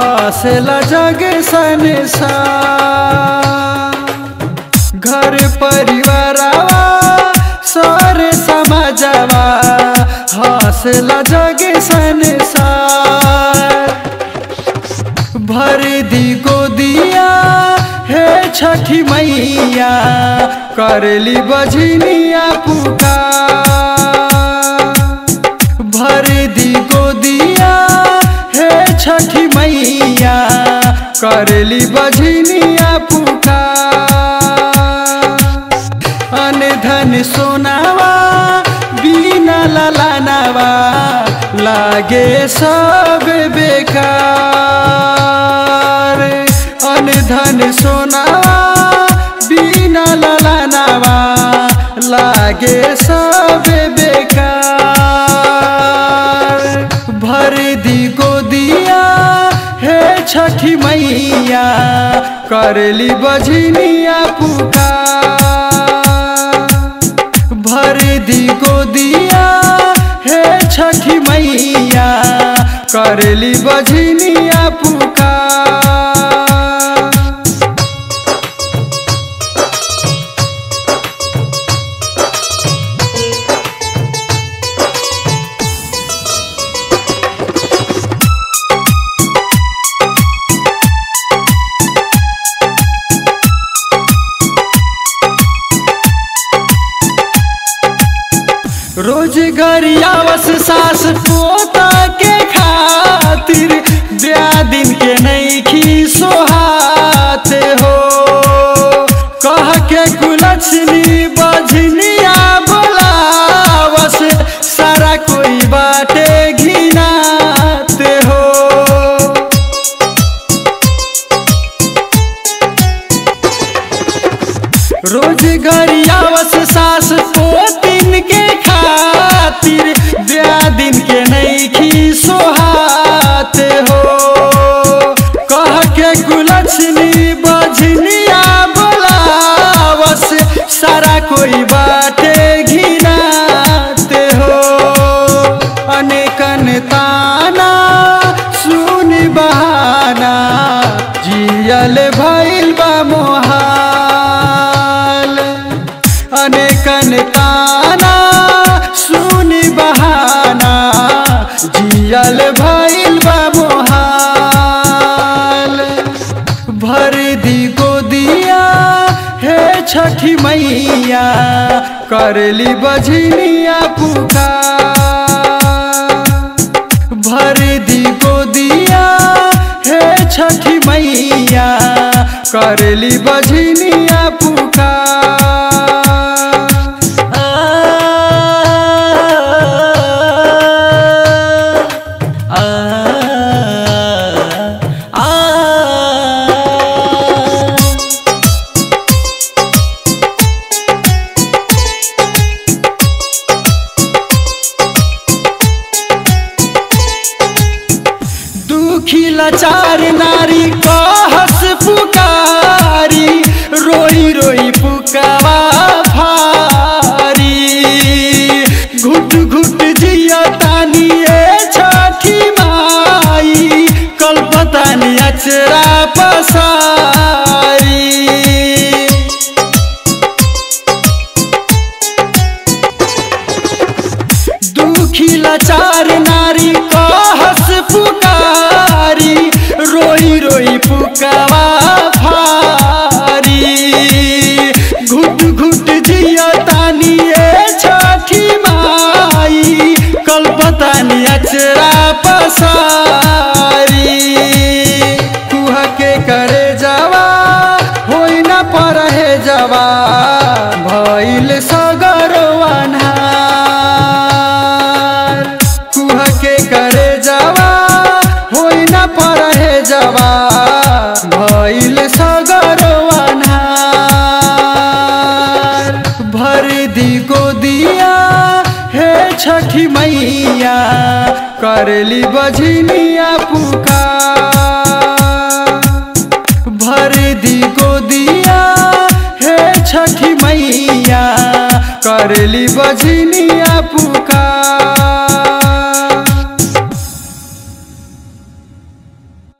हौसला जग संसार घर परिवारवा सर समाजवा हौसला जग संसार भर दी गोदिया हे छठी मैया करली बजनिया पुकार भर दी गोदिया हे छठी मैया करली बजनिया पुकार अन धन सोनावा बिना ललानावा लागे सब बेकार अन धन सोनावा बिना ललानावा लागे सब बेकार भर दी गोदिया हे छठी मैया करली बजनिया पुकार भर दी गोदिया हे छठी मैया करली बजनिया पुकार रोजगारियावस सास पोता के खातिर ब्याह दिन के नईखी सोहाते हो कह के कुलछनी बजनिया बोलावस सारा कोई बाटे घिनाते हो रोजगारियावस सास पोतिन के खातिर ब्याह दिन के नईखी सोहाते हो कह के कुलछनी बजनिया बोलावस सारा कोई बाटे घिनाते हो अनेकन ताना सुन बहाना जियल भइल बा मोहाल अनेकन ताना सुन बहाना जियल भइल बा मोहाल भर दी गोदिया हे छठी मैया करली बजनिया पुकार भर दी गोदिया हे छठी मैया करली बजनिया पुकार आ, आ, आ, आ। दुखी लाचार नारी कहस पुकारी रोई रोई पुकावा भारी घुट घुट जिया तानी ए छठी माई कल्पतानी अचरा पसारी दुखी लाचार नारी कहस पुकारी रोई रोई पुकावा भारी घुट घुट जिया तानी ए छठी माई कल्पतानी अचरा पसारी कुह के करे जावा होई न परहे जावा भइल सगरवाना कुह के करे जावा होई न परहे जावा भइल सगरवाना भर दी गोदिया हे छठी मैया करली बजनिया पुकार भर दी गोदिया हे छठी मैया करली बजनिया पुकार